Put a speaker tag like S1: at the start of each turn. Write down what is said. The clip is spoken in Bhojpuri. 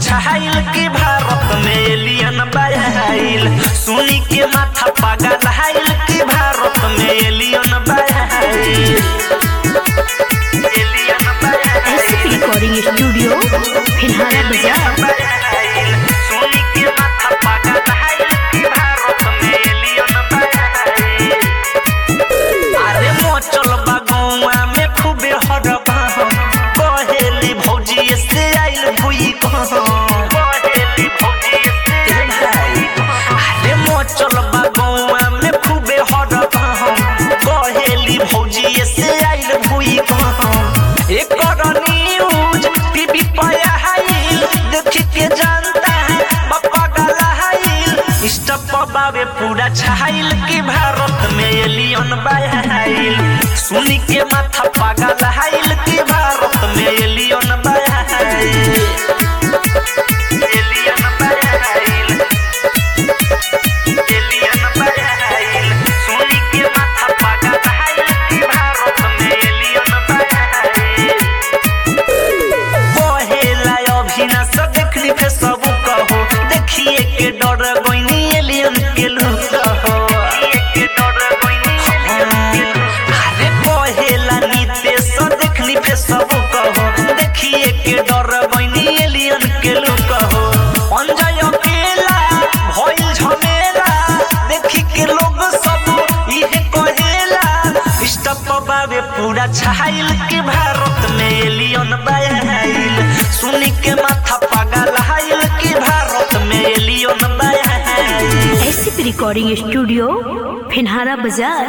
S1: छाइल कि भारत में एलियन बाइल सुनी के माथा पागल हाइल कि भारत में एलियन बाइल एलियन बाइल
S2: एसपी रिकॉर्डिंग स्टूडियो फिलहाल बाजार
S1: सुनी के माथा पागल हाइल कि भारत में एलियन बाइल अरे मोचल बागुआ में खूबे हरबा कहेली भौजी से आइल भुई कहेली भौजी से भाई अरे मोचल बागुआ में खूबे हरबा कहेली भौजी से आइल भुई एकर न्यूज टीवी पर आइल देख के जानता है बापा गला हाइल स्टप बाबे पूरा छाइल कि भारत में एलियन बाइल सुनी के माथा पागल हाइल कि भारत में एलियन बाइल एलियन बाइल एलियन बाइल सुनी के माथा पागल हाइल कि भारत में एलियन बाइल बहेला अभिनाश देखली फे सब कहो देखिए के डर गइनी एलियन के लुक हो अरे बहेला नीतेश देखली फे सब कहो देखिए के डर गइनी एलियन के लुक हो अंजय अकेला भइल झमेला देखी के लोग सब इहे कहेला स्टप बाबे पूरा छाइल के भारत में एलियन बाइल सुनी के माथा पागल हाइल कि भारत में एलियन बाइल
S2: एसपी रिकॉर्डिंग स्टूडियो फिलहाल बाजार